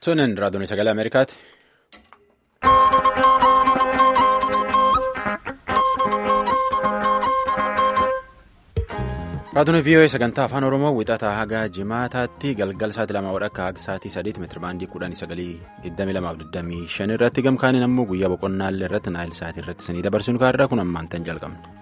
Sunin raadiyoon sagalee Ameerikaati. Raadiyoon VOA sagantaa afaan Oromoo wixataa haga jimaataatti galgal sa'aatii lama wadhakka haga sa'aatii sadiitti meetira baandii kudhanii sagalii 22:25 irratti gamkaaniin ammoo guyyaa boqonnaallee irratti naayil sa'aatii irratti sanii dabarsinu kaarraa kun ammaan tan jalqabne.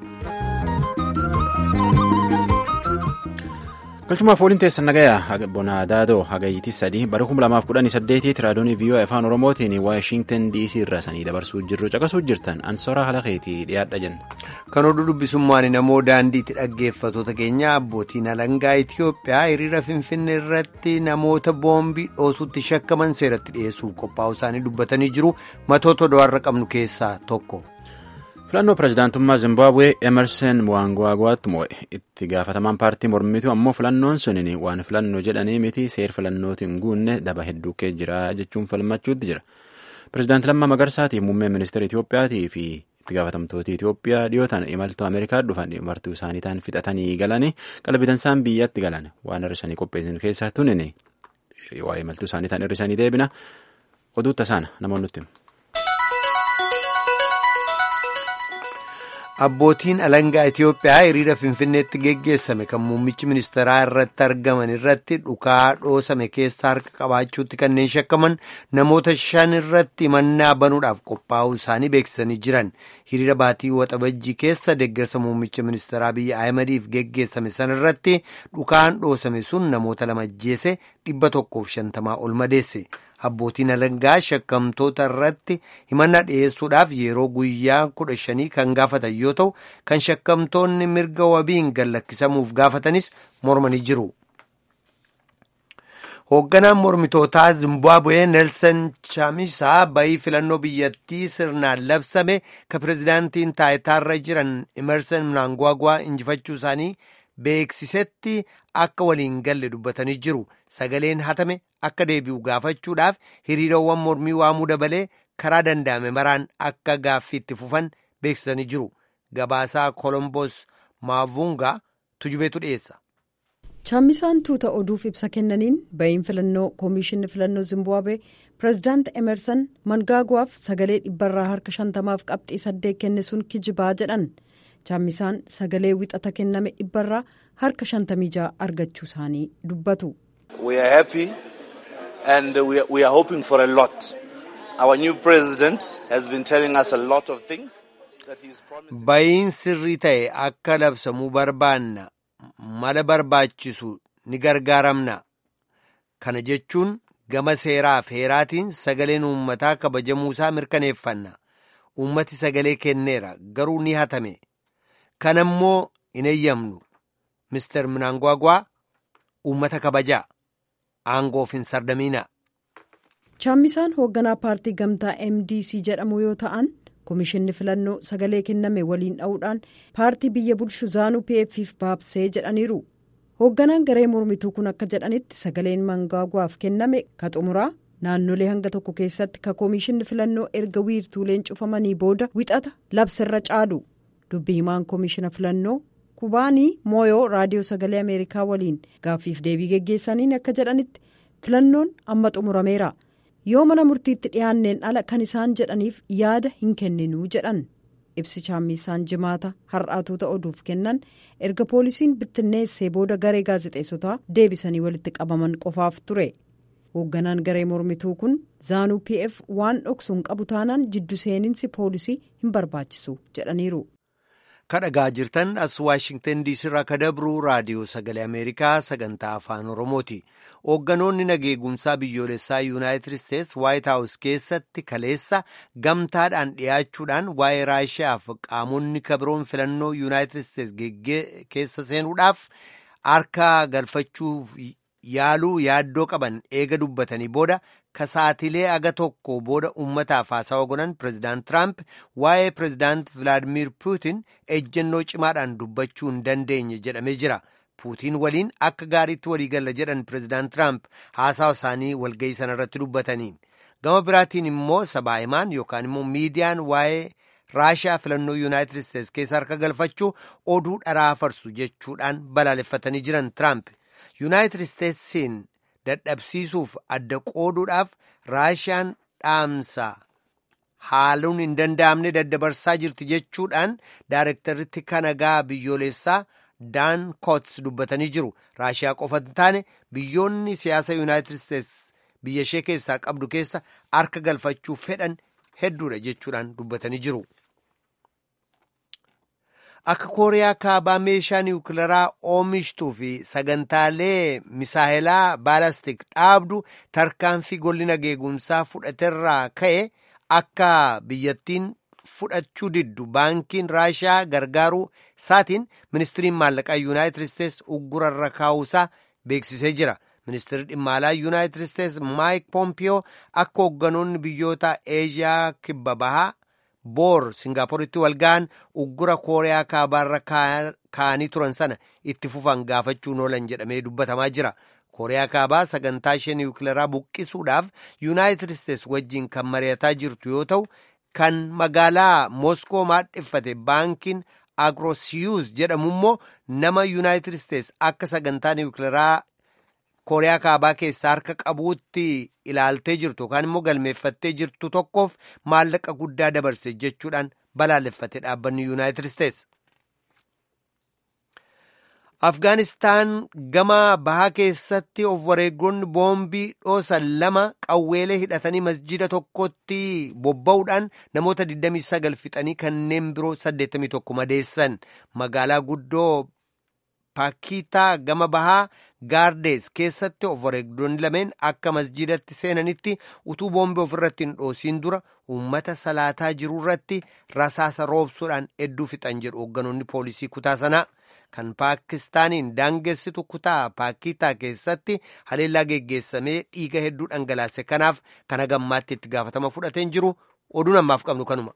galchumaaf waliin teessan nagayaa bonaadaadoo hagayyitii sadii bara 2018 raadiyoon VOA afaan oromootiin waashintan dc irraa sanii dabarsuu jirru caqasuu jirtan ansoraa halakeetii dhiyaadha jenna. kan oduu dubbisummaan namoo daandiitti dhaggeeffatoota keenya abbootiin alangaa itiyoophiyaa hiriira finfinnee irratti namoota boombii dhoosuutti shakkaman seeratti dhiyeessuuf qophaa'u isaanii dubbatanii jiru matoota do'arra qabnu keessaa tokko. filannoo pirezidaantummaa zimbabwee emerson mnangagwaatti mo'e itti gaafatamaan paartii mormituu ammoo filannoon sunin waan filannoo jedhanii miti seer filannootiin guunne daba hedduu kee jira jechuun falmachuutti jira pirezidaanti lammaa magarsaatiif muummeen ministeera itiyoophiyaatii fi itti gaafatamtoota itiyoophiyaa dhiyootaan imaltuu ameerikaa dhufan martuu isaanii ta'an fixatanii galanii qalbitansaan biyyatti galan waan hir'isanii qopheessan keessaa tunin waa'ee imaltuu isaanii ta'an hir'isanii deebina oduutta isaana namoonni nutti Abbootiin alangaa Itiyoophiyaa hiriira Finfinneetti geggeessame kan muummichi ministeeraa irratti argaman irratti dhukaa dhoosame keessa harka qabaachuutti kanneen shakkaman namoota shan irratti himannaa banuudhaaf qophaa'uu isaanii beeksisanii jiran. Hiriira baatii waxabajjii keessa deeggarsa muummicha ministeeraa biyya Ahimadiif geggeessame sana irratti dhukaan dhoosame sun namoota lama ajjeese dhibba tokkoof shantamaa ol madeesse. Abbootiin alangaa shakkamtoota irratti himannaa dhiyeessuudhaaf yeroo guyyaa kudha shanii kan gaafatan yoo ta'u kan shakkamtoonni mirga wabiin gallakkisamuuf gaafatanis mormanii jiru. Hoogganaan mormitootaa Zimbabwee Nelson Chamisa bayii filannoo biyyattii sirnaan labsame kan pirezidaantiin taayitaarra jiran Emerson Mnangagwa injifachuu isaanii beeksisetti akka waliin galle dubbatanii jiru. Sagaleen hatame akka deebi'u gaafachuudhaaf hiriirawwan mormii waamuu dabalee karaa danda'ame maraan akka gaaffiitti fufan beeksisanii jiru. Gabaasaa Kolomboos Maavungaa tujubeetu dhiyeessa. Chaammisaan tuuta oduuf ibsa kennaniin ba'iin filannoo koomishinni filannoo Zimbabwee pireezidaant Emerson Mnangagwaaf sagalee dhibbarraa harka shantamaaf qabxii saddeet kenne sun kijibaa jedhan. Chaammisaan sagalee wixata kenname dhibbarraa harka shantamii ja'a argachuu isaanii dubbatu. We are happy and we are, we are hoping for a lot. Our new president has been telling us a lot of things that he is promising. Ba'iin sirrii ta'e akka labsamuu barbaanna mala barbaachisu ni gargaaramna. Kana jechuun gama seeraa fi heeraatiin sagaleen uummataa kabajamuusaa mirkaneeffanna. Uummati sagalee kenneera garuu ni hatame. Kan ammoo hin eeyyamnu. Mr. Mnangagwa uummata kabajaa. Aangoof hin sardamiina. Chaammisaan hoogganaa paartii gamtaa MDC jedhamu yoo ta'an komishinni filannoo sagalee kenname waliin dha'uudhaan paartii biyya bulchu zaanuu PFF baabsee jedhaniiru. Hoogganaan garee mormituu kun akka jedhanitti sagaleen Mnangagwaaf kenname ka xumuraa naannolee hanga tokko keessatti ka komishinni filannoo erga wiirtuuleen cufamanii booda wixata labsirra caalu. Dubbi himaan komishina filannoo kubaanii mooyoo raadiyoo sagalee ameerikaa waliin gaaffiif deebii geggeessaniin akka jedhanitti filannoon amma xumurameera yoo mana murtiitti dhiyaanneen ala kan isaan jedhaniif yaada hin kenninuu jedhan ibsi chaammisaan jimaata har'aatuuta oduuf kennan erga poolisiin bittinneessee booda garee gaazexeessotaa deebisanii walitti qabaman qofaaf ture hoogganaan garee mormituu kun zaanuu pf waan dhoksuun qabu taanaan jiddu seeninsi poolisii hin barbaachisu jedhaniiru. kadhagaa jirtan as waashingtan diisii irraa kadabruu raadiyoo sagalee ameerikaa sagantaa afaan oromooti hoogganoonni nageegumsaa biyyoolessaa yuunaayitid isteets waayit haawus keessatti kaleessa gamtaadhaan dhiyaachuudhaan waa'ee raashiyaaf qaamonni kabiroon filannoo yuunaayitid isteets keessa seenuudhaaf harka galfachuuf yaaluu yaaddoo qaban eega dubbatanii booda kasaatilee aga tokko booda uummataaf haasawa godhan pireezidaant tiraamp waa'ee pireezidaant vilaadimir puutin ejjennoo cimaadhaan dubbachuu hin dandeenye jedhamee jira puutiin waliin akka gaariitti waliigalla jedhan pireezidaant tiraamp haasawa isaanii walga'ii sanarratti dubbataniin gama biraatiin immoo sabaa'imaan yookaan immoo miidiyaan waa'ee raashiyaa filannoo yuunaayitid isteets keessa harka galfachuu oduu dharaa farsu jechuudhaan balaaleffatanii jiran tiraamp yuunaayitid isteetsiin dadhabsiisuuf adda qooduudhaaf raashiyaan dhaamsa haaluun hin danda'amne daddabarsaa jirti jechuudhaan daarektaritti kanagaa biyyoolessaa daan koots dubbatanii jiru raashiyaa qofa hin taane biyyoonni siyaasa yuunaayitid isteets biyya ishee keessaa qabdu keessa harka galfachuu fedhan hedduudha jechuudhaan dubbatanii jiru. akka kooriyaa kaabaa meeshaa niwukilaraa oomishtuu fi sagantaalee misaayilaa baalastik dhaabdu tarkaanfii gollina geegumsaa fudhaterraa ka'e akka biyyattiin fudhachuu diddu baankiin raashiyaa gargaaruu isaatiin ministiriin maallaqaa yuunaayitid isteets uggurarra kaa'uusaa beeksisee jira. ministeerri dhimma alaa yuunaayitid isteets maayik poompiyoo akka hoogganoonni biyyoota eeshiyaa kibba bahaa boor singaaporitti walga'an uggura kooriyaa kaabaarra kaa'anii turan sana itti fufan gaafachuun oolan jedhamee dubbatamaa jira. kooriyaa kaabaa sagantaa ishee niwukilaraa buqqisuudhaaf yuunaayitid isteets wajjiin kan mari'ataa jirtu yoo ta'u kan magaalaa mooskoo maadheffate baankiin agrosiyuus jedhamu immoo nama yuunaayitid isteets akka sagantaa niwukilaraa kooriyaa kaabaa keessaa harka qabuutti ilaaltee jirtu yookaan immoo galmeeffattee jirtu tokkoof maallaqa guddaa dabarse jechuudhaan balaaleffate dhaabbanni yuunaayitid isteets. afgaanistaan gama bahaa keessatti of wareegonni boombii dhoosan lama qawweelee hidhatanii masjida tokkotti bobba'uudhaan namoota 29 fixanii kanneen biroo 81 madeessan magaalaa guddoo paakitaa gama bahaa gaardees keessatti of wareegdonni lameen akka masjidatti seenanitti utuu boombii ofirratti hin dhoosiin dura uummata salaataa jirurratti rasaasa roobsuudhaan hedduu fixan jedhu hoogganoonni poolisii kutaa sanaa. kan paakistaaniin daangessitu kutaa paakitaa keessatti haleellaa geggeessamee dhiiga hedduu dhangalaase kanaaf kana gammaatti itti gaafatama fudhateen jiru oduun ammaaf qabnu kanuma.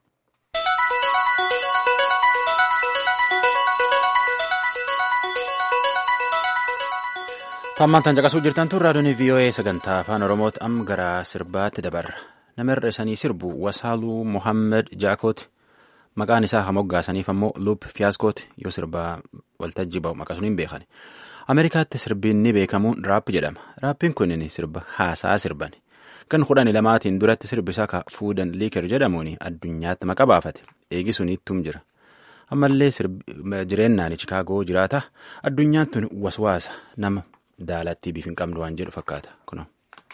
Tammaan tan caqasuu jirtan tun raadiyoon VOA sagantaa afaan Oromooti amma gara sirbaatti dabarra. Nama irra isanii sirbu Wasaaluu Mohammed Jaakooti. Maqaan isaa hamoggaasaniif ammoo Lup Fiyaaskooti yoo sirbaa waltajjii ba'u maqaa sun hin beekan. Ameerikaatti sirbiin ni beekamuun raap jedhama. Raappiin kun sirba haasaa sirban. Kan kudhanii lamaatiin duratti sirbisaa ka fuudan liikar jedhamuun addunyaatti maqa baafate. Eegi sun ittum jira. Ammallee jireennaan Chikaagoo jiraata. Addunyaan tun waswaasa nama daalatti biif hin qabdu waan jedhu fakkaata. Kunoo.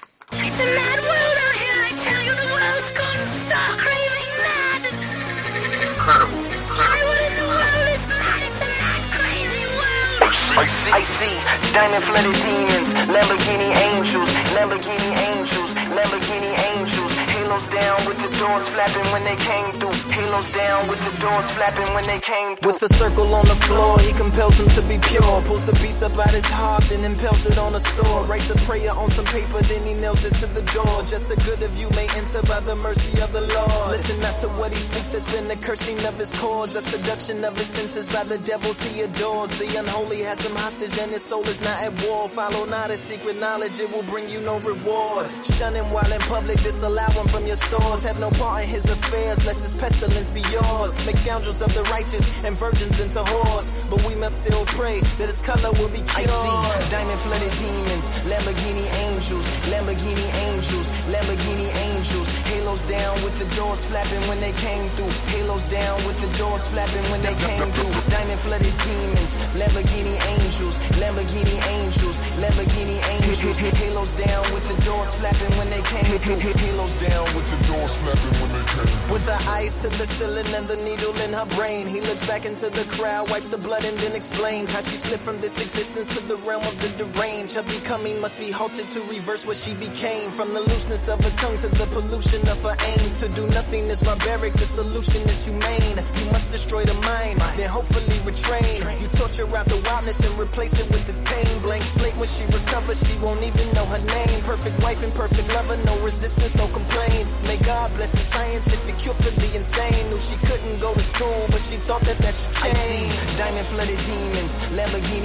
I see diamond flooded demons, Lamborghini angels, Lamborghini angels, Lamborghini angels. Halos down with the doors flapping when they came through. Halos down with the doors flapping when they came through. With a circle on the floor, he compels him to be pure. Pulls the beast up out his heart, then impels it on a sword. Writes a prayer on some paper, then he nails it to the door. Just the good of you may enter by the mercy of the Lord. Listen not to what he speaks, that's been the cursing of his cause. The seduction of his senses by the devils he adores. The unholy has him hostage and his soul is not at war. Follow not his secret knowledge, it will bring you no reward. Shun him while in public, disallow him from your stores. Have no part in his affairs, lest his pestilence be yours. Make scoundrels of the righteous and virgins into whores. But we must still pray that his color will be cured. I see diamond flooded demons, Lamborghini angels, Lamborghini angels, Lamborghini angels. Halos down with the doors flapping when they came through. Halos down with the doors flapping when they came through. Diamond flooded demons, Lamborghini angels, Lamborghini angels, Lamborghini angels. Halos down with the doors flapping when they came through. Halos down with the doors flapping when they came through. With the eyes to the ceiling and the needle in her brain, he looks back into the crowd, wipes the blood and then explains how she slipped from this existence to the realm of the deranged. Her becoming must be halted to reverse what she became. From the looseness of her tongue to the pollution of her aims. To do nothing is barbaric, the solution is humane. You must destroy the mind, then hopefully retrain. You torture out the wildness, then replace it with the tame. Blank slate when she recovers, she won't even know her name. Perfect wife and perfect lover, no resistance, no complaints. May God bless the scientific cure for the insane. Knew she couldn't go to school, but she thought that that should change. I see diamond flooded demons, Lamborghini angels.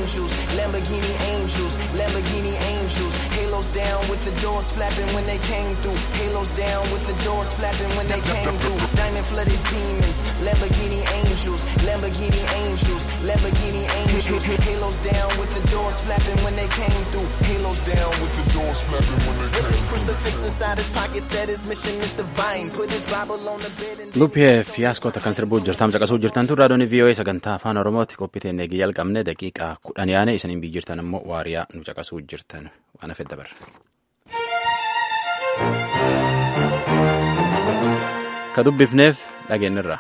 angels, Lamborghini angels, Lamborghini angels. Halos down with the doors flapping when they came through. Halos down with the doors flapping when they came through. Diamond flooded demons, Lamborghini angels, Lamborghini angels, Lamborghini angels. Halos down with the doors flapping when they came through. Halos down with the doors flapping when they came through. With his crucifix inside his pocket, said his mission is divine. Put his Bible on the bed and. Luphee fiyaaskoota kan sirbuu jirtaam caqasuu jirtan tun raadiyoon VOA sagantaa afaan Oromooti qophiiteen eegii jalqabne daqiiqaa kudhan yaane isaniin biyyi jirtan immoo waariyaa nu caqasuu jirtan waan hafedda bara. Ka dubbifneef dhageenyirra.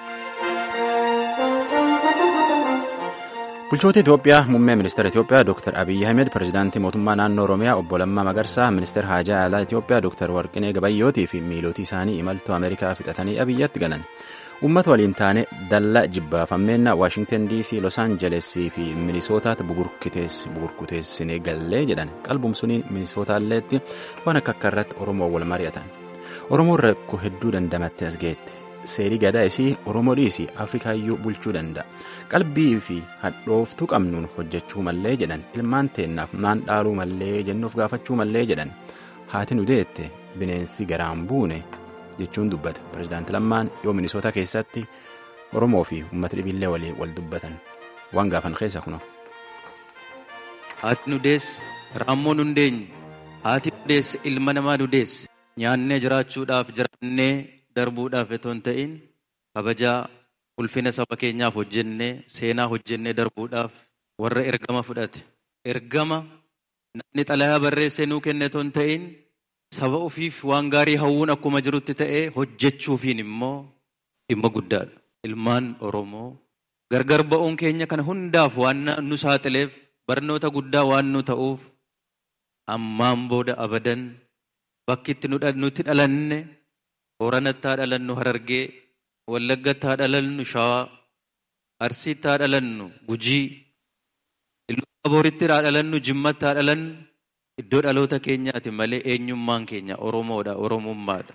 Bulchoota Itoophiyaa muummee ministeera Itoophiyaa Dr. Abiyyi Ahmed pirezidaantii mootummaa naannoo Oromiyaa obbo Lammaa Magarsaa ministeera haajaa alaa Itoophiyaa Dr. Warqinee Gabayyootii fi miilootii isaanii imaltuu Ameerikaa fixatanii Abiyyatti galan. Uummata waliin taane dallaa jibbaafammeena Waashingtan DC, Los Angeles fi Minisootaatti buburkuteessinee gallee jedhan qalbumsuni Minisootalleetti waan akka akka irratti Oromoo wal mari'atan. Oromoon rakkoo hedduu dandamattee as geette. Seerii gadaa isii Oromoo dhiisii Afrikaayyuu bulchuu danda'a. Qalbii fi hadhooftuu qabnuun hojjechuu mallee jedhan ilmaan teennaaf maan dhaaluu mallee jennuuf gaafachuu mallee jedhan haati nu deette bineensi garaan buune jechuun dubbata. Pireezidaanti Lammaan yoo Minisoota keessatti Oromoo fi uummata dhibillee walii wal dubbatan waan gaafan keessa kuno. Haati nu deesse raammoo nu deenye haati nu deesse ilma namaa nu deesse nyaannee jiraachuudhaaf jiraannee darbuudhaaf otoo hin ta'in kabajaa ulfina saba keenyaaf hojjennee seenaa hojjennee darbuudhaaf warra ergama fudhate ergama namni xalayaa barreessee nuu kenne otoo hin ta'in saba ofiif waan gaarii hawwuun akkuma jirutti ta'ee hojjechuufiin immoo dhimma guddaadha. Ilmaan Oromoo gargar ba'uun keenya kana hundaaf waan nu saaxileef barnoota guddaa waan nu ta'uuf ammaan booda abadan bakki itti nuti dhalanne Booranatti haa dhalannu Harargee, Wallaggatti haa dhalannu Shawaa, Arsiitti haa dhalannu Gujii, Iluu Abooritti haa dhalannu Jimmatti haa dhalannu iddoo dhaloota keenyaati malee eenyummaan keenya Oromoodha, Oromummaadha.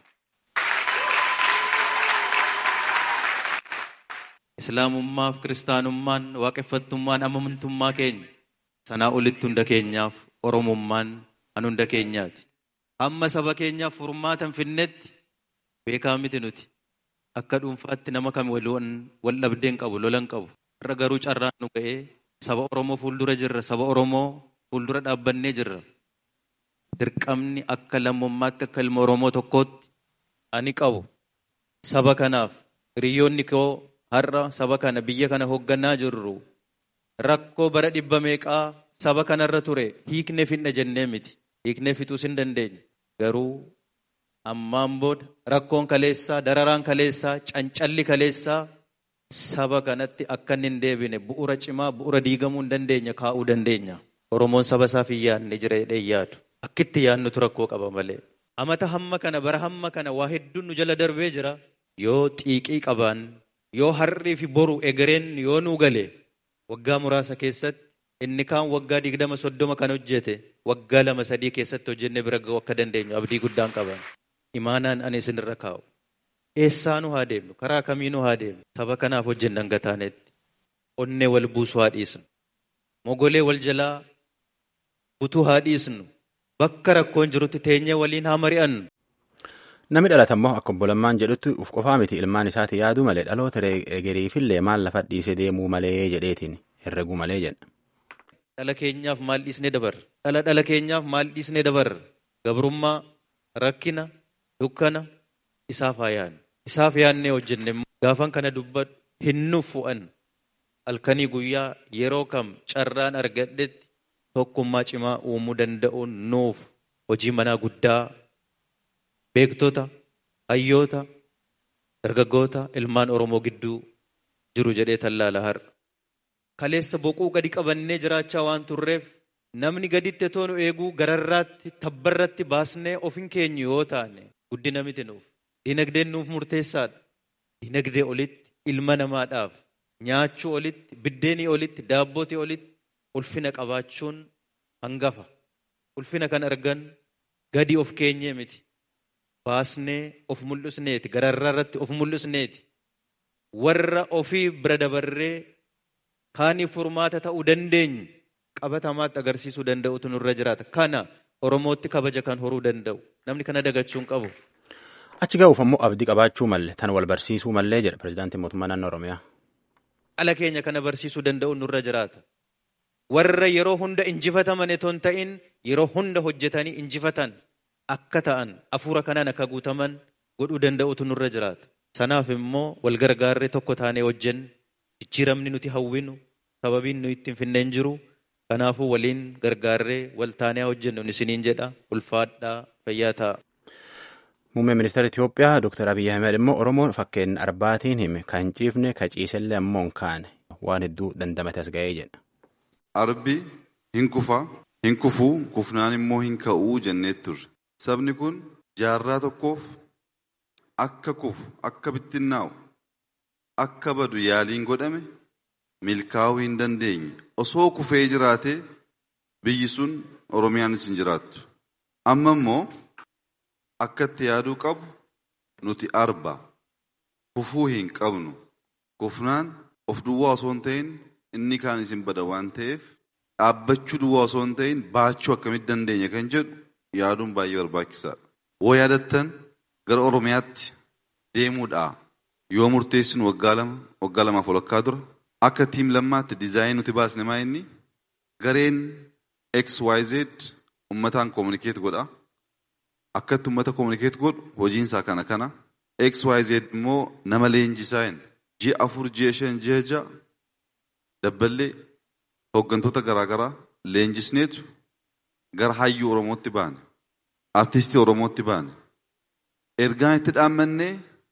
Islaamummaaf kiristaanummaan waaqeffattummaan amantummaa keenya sanaa olitti hunda keenyaaf Oromummaan kan hunda keenyaati. Amma saba keenyaaf furmaatan finnetti beekaa miti nuti akka dhuunfaatti nama kam wal dhabdeen qabu lolan qabu irra garuu carraan nu ga'ee saba Oromoo fuuldura jirra saba Oromoo fuuldura dhaabbannee jirra. Dirqamni akka lammummaatti akka ilma Oromoo tokkootti ani qabu saba kanaaf hiriyoonni koo har'a saba kana biyya kana hoogganaa jirru rakkoo bara dhibba meeqaa saba kanarra ture hiiknee fidna jennee miti hiiknee fixuus hin dandeenye garuu ammaan booda rakkoon kaleessaa dararaan kaleessaa cancalli kaleessaa saba kanatti akka inni hin deebine bu'ura cimaa bu'ura diigamuu hin dandeenya kaa'uu dandeenya oromoon saba isaaf hin yaadne jira jedhee yaadu akkitti yaadnutu rakkoo qaba malee amata hamma kana bara hamma kana waa hedduun nu jala darbee jira yoo xiiqii qabaan yoo harrii fi boru egereen yoo nuu gale waggaa muraasa keessatti inni kaan waggaa digdama soddoma kan hojjete waggaa lama sadii keessatti hojjennee bira ga'uu akka dandeenyu abdii guddaan qaban. imaanaan ani isinirra kaa'u. Eessaa nu haa deemnu? Karaa kamii nu haa deemnu? Saba kanaaf hojjennan gataanetti. Onnee wal buusuu haa dhiisnu. Mogolee wal jalaa butuu haa dhiisnu. Bakka rakkoon jirutti teenyee waliin haa mari'annu. Namni dhalate immoo akka obbo Lammaan jedhutti uf qofaa miti ilmaan isaati yaadu malee dhaloota egeriifillee maal lafa dhiisee deemuu malee jedheetiin herreguu malee jedha. Dhala keenyaaf maal dhiisnee dabarra? Dhala dhala keenyaaf maal dhiisnee dabarra? Gabrummaa, rakkina, dukkana isaaf haa yaadnu. Isaaf yaadnee hojjenne gaafan kana dubbadhu hin nuuf fu'an halkanii guyyaa yeroo kam carraan argadhetti tokkummaa cimaa uumuu danda'uun nuuf hojii manaa guddaa beektota, hayyoota, dargaggoota, ilmaan Oromoo gidduu jiru jedhee tallaala har'a. Kaleessa boquu gadi qabannee jiraachaa waan turreef namni gaditti toonu eeguu gararraatti tabbarratti baasnee ofin keenyu yoo taane guddina miti nuuf. Dinagdeen nuuf murteessaadha. Dinagdee olitti ilma namaadhaaf nyaachuu olitti biddeenii olitti daabbootii olitti ulfina qabaachuun hangafa. Ulfina kan argan gadi of keenyee miti. Baasnee of mul'isneeti gararraa irratti of mul'isneeti. Warra ofii bira dabarree kaaniif furmaata ta'uu dandeenyu qabatamaatti agarsiisuu danda'utu nurra jiraata. Kana Oromootti kabaja kan horuu danda'u. Namni kana dagachuu hin qabu. Achi ga'uuf ammoo abdii qabaachuu malle tan wal barsiisuu mallee jedha pirezidaantiin mootummaa naannoo Oromiyaa. Ala keenya kana barsiisuu danda'u nurra jiraata. Warra yeroo hunda injifataman etoo hin ta'in yeroo hunda hojjetanii injifatan akka ta'an hafuura kanaan akka guutaman godhuu danda'utu nurra jiraata. Sanaaf immoo wal gargaarree tokko taanee hojjennu jijjiiramni nuti hawwinu sababiin nuyi ittiin finneen jiru kanaafuu waliin gargaarree wal taanee hojjennu isiniin jedha ulfaadhaa fayyaa ta'a. Muummeen ministeera Itoophiyaa Dr. Abiyyi Ahmed immoo Oromoon fakkeenya arbaatiin hime kan ciifne ka ciisellee ammoo hin kaane waan hedduu dandamate as ga'ee jedha. Arbi hin kufa, hin kufuu, kufnaan immoo hin ka'uu jennee turre. Sabni kun jaarraa tokkoof akka kufu, akka bittinnaa'u, akka badu yaaliin godhame milkaa'uu hin dandeenye. Osoo kufee jiraatee biyyi sun Oromiyaanis hin jiraattu. Amma immoo akka itti yaaduu qabu nuti arba. Kufuu hin qabnu. Kufnaan of duwwaa osoo hin ta'in inni kaan isin bada waan ta'eef dhaabbachuu duwwaa osoo hin ta'in baachuu akkamitti dandeenya kan jedhu yaaduun baay'ee barbaachisaadha. Woo yaadattan gara Oromiyaatti deemuudha. Yoo murteessinu waggaa lama waggaa lamaaf walakkaa dura akka tiim lammaatti diizaayinii nuti baasne maa inni gareen XYZ ummataan koominikeet godha. Akkatti ummata koominikeet godhu hojiinsaa kana kana. XYZ immoo nama leenjisaa hin ji'a afur ji'a shan ji'a ja'a dabballee hooggantoota garaagaraa leenjisneetu gara hayyuu Oromootti baane. Artistii Oromootti baane. Ergaan itti dhaammannee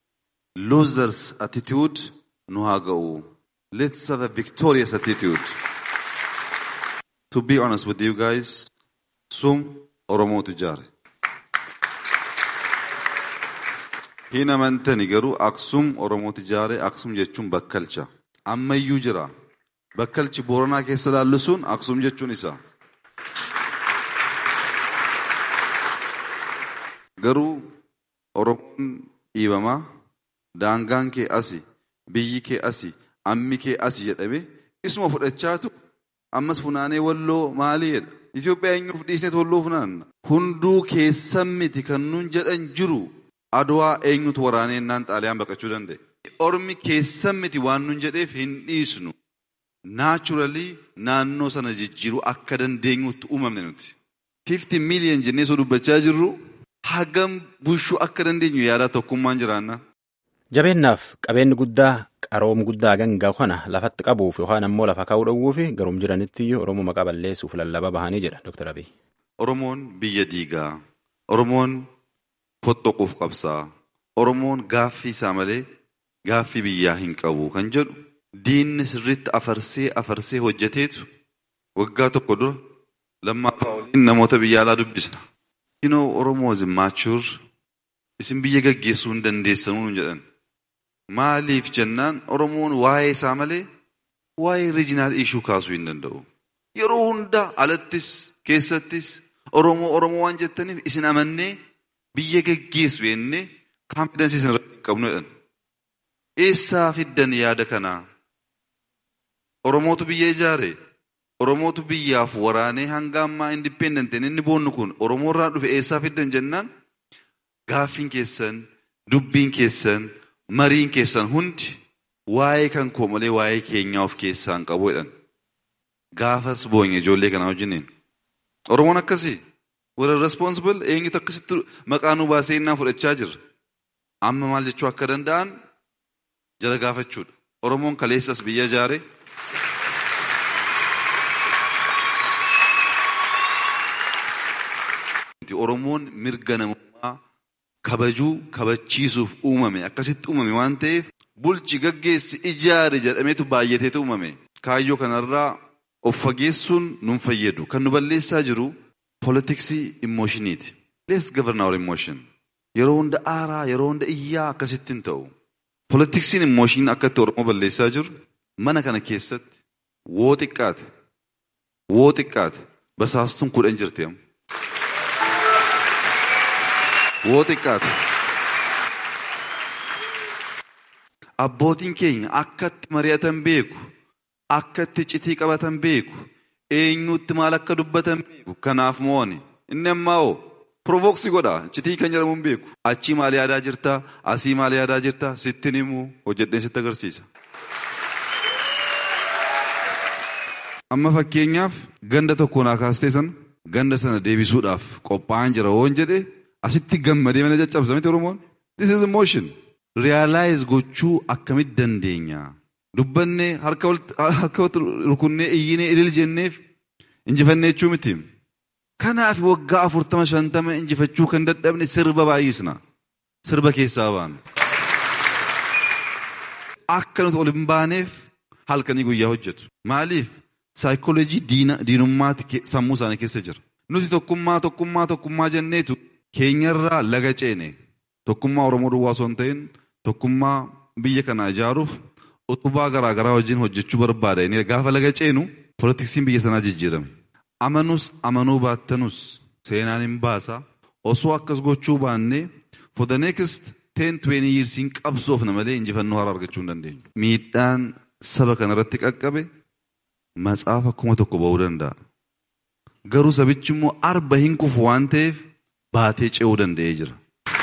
losers attitude nu haa ga'u. Let's have a victorious attitude. To be honest with you guys, sum Oromootu ijaare. Hin amantani garuu Aksum Oromootu ijaare Aksum jechuun bakkalcha. Ammayyuu jira. Bakkalchi Booranaa keessa laallu sun Aksum jechuun isa. Garuu Oromoon dhiibamaa daangaan kee asi, biyyi kee asi, ammi kee asi jedhame isuma fudhachaatu ammas funaanee walloo maalii jedha. Itoophiyaa eenyuuf dhiisneet walloo funaanna. Hunduu keessan miti kan nuun jedhan jiru adwaa eenyutu waraanee naan xaaliyaan baqachuu danda'e. Ormi keessan miti waan nuun jedheef hin dhiisnu. Naachuralii naannoo sana jijjiiruu akka dandeenyutti uumamne nuti. 50 miiliyan jennee soo dubbachaa jirru hagam bushuu akka dandeenyu yaadaa tokkummaan jiraanna. Jabeennaaf qabeenyi guddaa qaroom guddaa gangaa kana lafatti qabuuf yookaan ammoo lafa kaa'uu dhowwuuf garum jiranitti iyyuu Oromoo maqaa balleessuuf lallaba bahanii jedha Dr. Abiy. Oromoon biyya diigaa. Oromoon fottoquuf qabsaa. Oromoon gaaffii isaa malee gaaffii biyyaa hin qabu kan jedhu diinni sirriitti afarsee afarsee hojjeteetu waggaa tokko dura lammaffaa waliin namoota biyya alaa dubbisna. You know, Oromoo is immature. Isin biyya gaggeessuu hin dandeessanuu jedhan. Maaliif jennaan Oromoon waa'ee isaa malee waa'ee riijinaal ishuu kaasuu hin danda'u. Yeroo hunda alattis keessattis Oromoo Oromoo waan jettaniif isin amannee biyya gaggeessu jennee kaampidensii isin irratti hin qabnu jedhan. Eessaa fiddan yaada kanaa? Oromootu biyya ijaare. Oromootu biyyaaf waraanee hanga ammaa indipendentiin inni boonnu kun Oromoo irraa dhufe eessaa fiddan jennaan gaaffiin keessan, dubbiin keessan, mariin keessan hundi waa'ee kan koo malee waa'ee keenyaa of keessaa hin qabu jedhan. Gaafas boonye ijoollee kanaa wajjiniin. Oromoon akkasii warra responsible eenyutu akkasitti maqaa nu baasee innaa fudhachaa jirra. Amma maal jechuu akka danda'an jara gaafachuudha. Oromoon kaleessas biyya ijaare. Oromoon mirga namummaa kabajuu kabachiisuuf uumame akkasitti uumame waan ta'eef bulchi gaggeessi ijaare jedhameetu baay'ateetu uumame. Kaayyoo kanarraa of fageessuun nun fayyadu. Kan nu balleessaa jiru poolitiksii immoshiniiti. Let's govern our emotion. Yeroo hunda aaraa, yeroo hunda iyyaa akkasitti hin ta'u. Poolitiksiin immooshinii akkatti Oromoo balleessaa jiru mana kana keessatti woo xiqqaate, woo xiqqaate basaastuun kudhan jirti amma. Woo xiqqaate. Abbootiin keenya akkatti mari'atan beeku. akka itti citii qabatan beeku eenyutti maal akka dubbatan beeku kanaaf mo'ani inni ammaa hoo Provooksii godha citii kan jedhamu hin beeku achii maal yaadaa jirta asii maal yaadaa jirta sittin himu hojjedheen sitti agarsiisa. Amma fakkeenyaaf ganda tokko naa kaastee sana ganda sana deebisuudhaaf qophaa'an jira woon jedhe asitti gammadee mana caccabsa miti Oromoon. This is emotion. Realize gochuu akkamitti dandeenya? Dubbannee harka walitti rukunnee iyyinee ilil jenneef injifannee jechuu miti. Kanaaf waggaa afurtama shantama injifachuu kan dadhabne sirba baay'isna. Sirba keessaa baanu. Akka nuti ol hin baaneef halkanii guyyaa hojjetu. Maaliif? Saayikooloojii diinummaati sammuu isaanii keessa jira. Nuti tokkummaa tokkummaa tokkummaa jenneetu keenyarraa laga ceene. Tokkummaa Oromoo duwwaa osoo hin ta'in tokkummaa biyya kana ijaaruuf utubaa garaa garaa wajjin hojjechuu barbaada. Inni gaafa laga ceenu poolitiksiin biyya sanaa jijjiirame. Amanus amanuu baattanus seenaan hin baasa. Osoo akkas gochuu baannee for the next ten twenty years hin qabsoofna malee injifannoo haaraa argachuu hin dandeenyu. Miidhaan saba kanarratti qaqqabe matsaafa kuma tokko ba'uu danda'a. Garuu sabichi immoo arba hin kufu waan ta'eef baatee ce'uu danda'ee jira.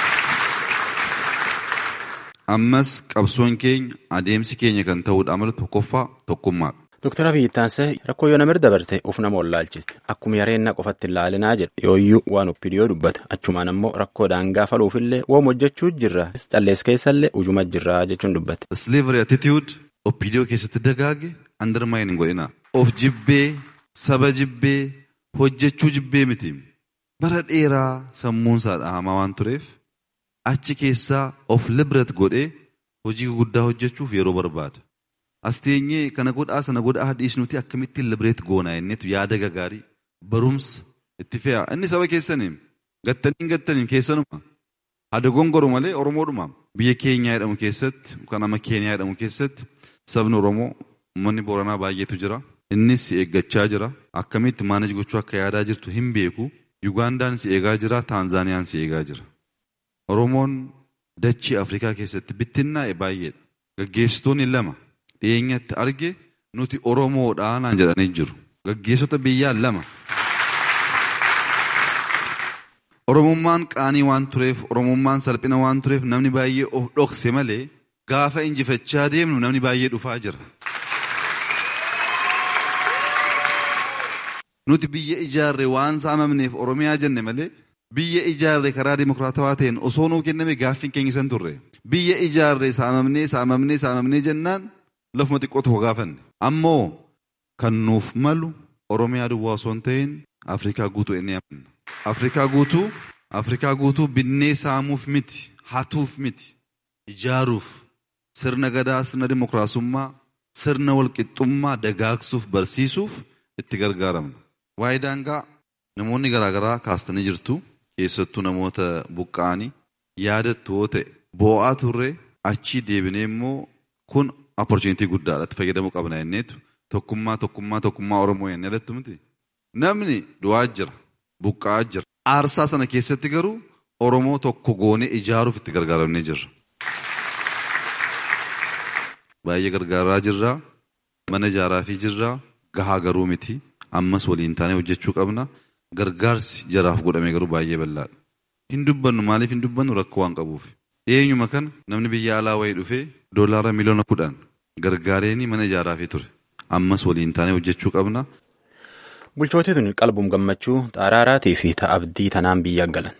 Ammas qabsoon keenya adeemsi keenya kan ta'uudha amala tokkoffaa tokkummaadha. Dooktar Abiyyi Taansee rakkoo yoo namir dabarte of nama wallaalchiste akkuma yareenna qofatti ilaalinaa jedha yooyyuu waan oppidiyoo dubbata achumaan ammoo rakkoo daangaa faluufillee woom hojjechuu jirra callees keessallee ujuma jirra jechuun dubbate. Slavery attitude oppidiyoo keessatti dagaage undermine hin godhina. Of jibbee saba jibbee hojjechuu jibbee miti. Bara dheeraa sammuun isaa dhahamaa waan tureef achi keessaa of liberate godhee hojii guddaa hojjechuuf yeroo barbaada. As teenyee kana godhaa sana godhaa dhiisnuti akkamittiin liberate goonaa jenneetu yaada gagaarii barumsa itti fe'a. Inni saba keessaniin gattaniin gattaniin keessanuma. Hada gongoru malee Oromoodhuma. Biyya keenyaa jedhamu keessatti kan ama Keeniyaa jedhamu keessatti sabni Oromoo uummanni Booranaa baay'eetu jira. Innis si eeggachaa jira. Akkamitti maanaj gochuu akka yaadaa jirtu hin beeku. Yugandaan si eegaa jira. Taanzaaniyaan si eegaa jira. Oromoon dachii Afrikaa keessatti bittinnaa'e baay'eedha. Gaggeessitoonni lama dhiyeenyatti arge nuti Oromoodhaa naan jedhanii jiru. Gaggeessota biyyaa lama. Oromummaan qaanii waan tureef, Oromummaan salphina waan tureef namni baay'ee of dhokse malee gaafa injifachaa deemnu namni baay'ee dhufaa jira. Nuti biyya ijaarre waan saamamneef Oromiyaa jenne malee biyya ijaarre karaa dimokiraatawaa ta'een osoo nuu kenname gaaffiin keenya san turre. Biyya ijaarre saamamnee saamamnee saamamnee jennaan lafuma xiqqoo tokko gaafanne. Ammoo kan nuuf malu Oromiyaa duwwaa osoo hin ta'in Afrikaa guutuu inni amanna. Afrikaa guutuu Afrikaa guutuu binnee saamuuf miti hatuuf miti ijaaruuf sirna gadaa sirna dimokiraasummaa sirna walqixxummaa dagaagsuuf barsiisuuf itti gargaaramna. Waa'ee daangaa namoonni garaagaraa kaastanii jirtu keessattuu namoota buqqa'anii yaadattu yoo ta'e boo'aa turre achii deebinee immoo kun opportunitii guddaadha itti fayyadamuu qabna jenneetu tokkummaa tokkummaa tokkummaa Oromoo jennee alattu miti. Namni du'aa jira buqqa'aa jira aarsaa sana keessatti garuu Oromoo tokko goonee ijaaruuf itti gargaaramnee jirra. Baay'ee gargaaraa jirra mana ijaaraa fi jirra gahaa garuu miti ammas waliin taanee hojjechuu qabna gargaarsi jaraaf godhame garuu baay'ee bal'aadha. Hin dubbannu maaliif hin dubbannu rakkoo waan qabuuf. Eenyuma kana namni biyya alaa wayii dhufee doolaara miliyoona kudhan gargaareeni mana ijaaraafii ture. Ammas waliin taanee hojjechuu qabna. Bulchootii tun qalbuun gammachuu xaaraaraatii fi ta'a abdii tanaan biyya galan.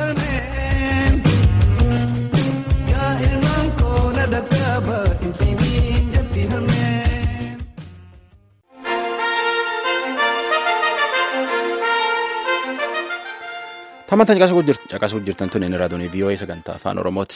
Tamantaan caqasuu jirtan tun inni raadiyoo VOA sagantaa afaan Oromooti.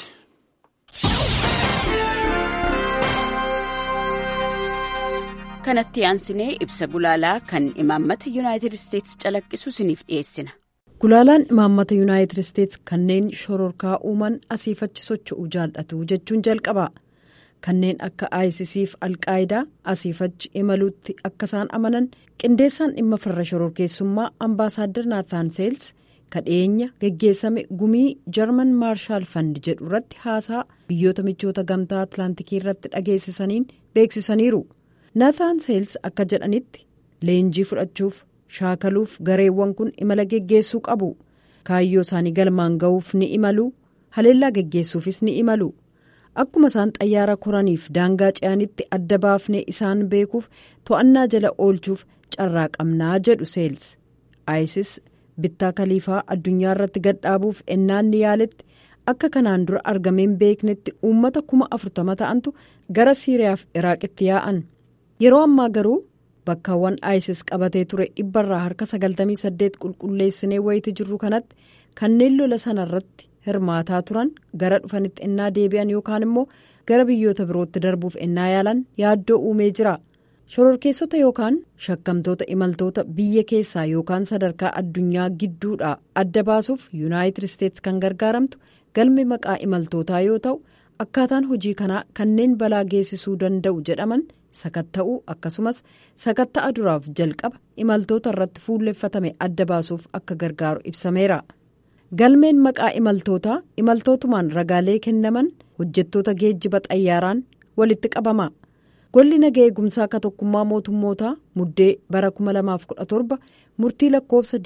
kanatti aansinee ibsa gulaalaa kan imaammata yuunaayitid isteetsi calaqqisu isiniif dhiyeessina. Gulaalaan imaammata yuunaayitid isteetsi kanneen shororkaa uuman asiifachi socho'uu jaallatu jechuun jalqaba. Kanneen akka ISIS fi Alqaayidaa asiifachi imaluutti akka isaan amanan qindeessaan dhimma farra shororkeessummaa ambaasaaddar Naataan Seels kadheenya geggeessame gumii jarman maarshaal fandi jedhu irratti haasaa biyyoota michoota gamtaa atlaantikii irratti dhageessisaniin beeksisaniiru. Nathan Seels akka jedhanitti leenjii fudhachuuf shaakaluuf gareewwan kun imala geggeessuu qabu kaayyoo isaanii galmaan ga'uuf ni imalu haleellaa geggeessuufis ni imalu akkuma isaan xayyaara koraniif daangaa ce'anitti adda baafnee isaan beekuuf to'annaa jala oolchuuf carraa qabnaa jedhu seels isis bittaa kaliifaa addunyaa irratti gadhaabuuf ennaan ni yaaletti akka kanaan dura argameen beeknetti uummata kuma afurtama ta'antu gara siiriyaaf iraaqitti yaa'an yeroo ammaa garuu bakkaawwan isis qabatee ture dhibbarraa harka 98 qulqulleessinee wayiti jirru kanatti kanneen lola sanarratti hirmaataa turan gara dhufanitti ennaa deebi'an yookaan immoo gara biyyoota birootti darbuuf ennaa yaalan yaaddoo uumee jira shororkeessota yookaan shakkamtoota imaltoota biyya keessaa yookaan sadarkaa addunyaa gidduudha adda baasuuf yuunaayitid isteetsi kan gargaaramtu galmi maqaa imaltootaa yoo ta'u akkaataan hojii kanaa kanneen balaa geessisuu danda'u jedhaman sakatta'uu akkasumas sakatta'a duraaf jalqaba imaltoota irratti fuulleffatame adda baasuuf akka gargaaru ibsameera. galmeen maqaa imaltootaa imaltootumaan ragaalee kennaman hojjettoota geejjiba xayyaaraan walitti qabama golli nagaa eegumsaa akka tokkummaa mootummootaa muddee bara 2017 murtii lakkoofsa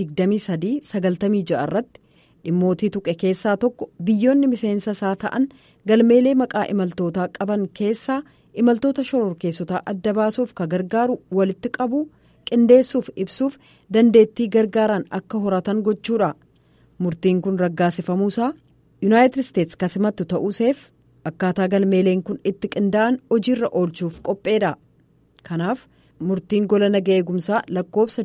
2396 irratti dhimmootii tuqe keessaa tokko biyyoonni miseensa isaa ta'an galmeelee maqaa imaltootaa qaban keessaa imaltoota shororkeessotaa adda baasuuf ka gargaaru walitti qabuu qindeessuuf ibsuuf dandeettii gargaaraan akka horatan gochuudha. murtiin kun raggaasifamuusaa yuunaayitid isteetsi kasimattu ta'uuseef akkaataa galmeeleen kun itti qindaa'an hojiirra oolchuuf qopheedha kanaaf murtiin gola nagaa eegumsaa lakkoofsa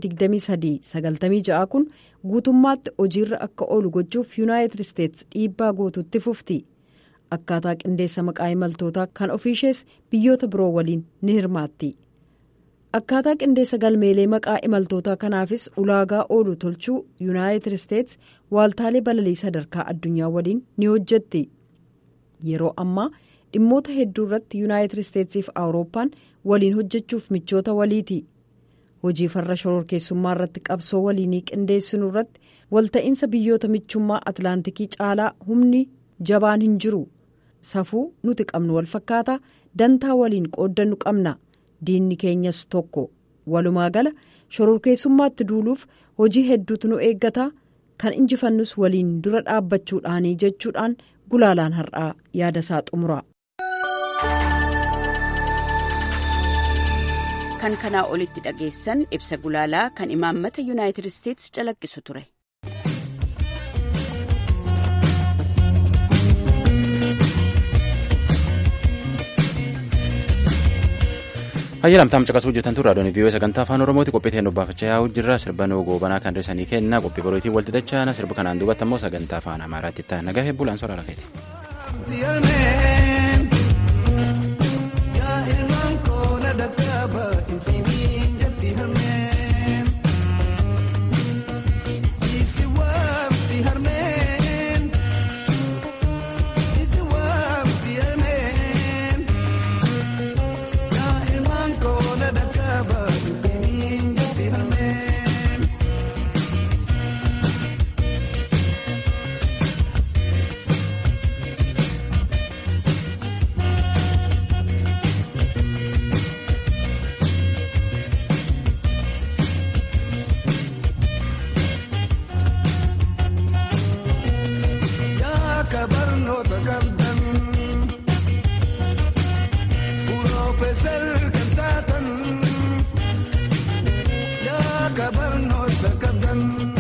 2396 kun guutummaatti hojiirra akka oolu gochuuf yuunaayitid isteetsi dhiibbaa guutuutti fufti akkaataa qindeessa maqaa imaltootaa kan ofiishees biyyoota biroo waliin ni hirmaatti. akkaataa qindeessa galmeelee maqaa imaltootaa kanaafis ulaagaa oolu tolchuu yuunaayitid isteetsi waaltaalee balalii sadarkaa addunyaa waliin ni hojjetti yeroo ammaa dhimmoota hedduu irratti yuunaayitid isteetsiif awurooppaan waliin hojjechuuf michoota waliiti hojii farra shororkeessummaa irratti qabsoo waliinii qindeessinu irratti walta'iinsa biyyoota michummaa atlaantikii caalaa humni jabaan hin jiru safuu nuti qabnu wal fakkaataa dantaa waliin qooddannu qabna. diinni keenyas tokko walumaa gala shororkeessummaatti duuluuf hojii hedduutu nu eeggata kan injifannus waliin dura dhaabbachuudhaanii jechuudhaan gulaalaan har'aa yaada isaa xumura. kan kanaa olitti dhageessan ibsa gulaalaa kan imaammata yuunaayitid isteetsi calaqqisu ture. hayyalamtaam caqasuu hojjetan turre adoon viiyoo sagantaa afaan oromooti qophii ta'een dubbaafachaa yaa'u jirra sirba noo goobanaa kan dhiisanii kenna qophii borootii walti dachaana sirba kanaan duubatti ammoo sagantaa afaan amaaraatti ta'an nagaa hebbulaan soraa lakeeti. Kabarnoota kabdan.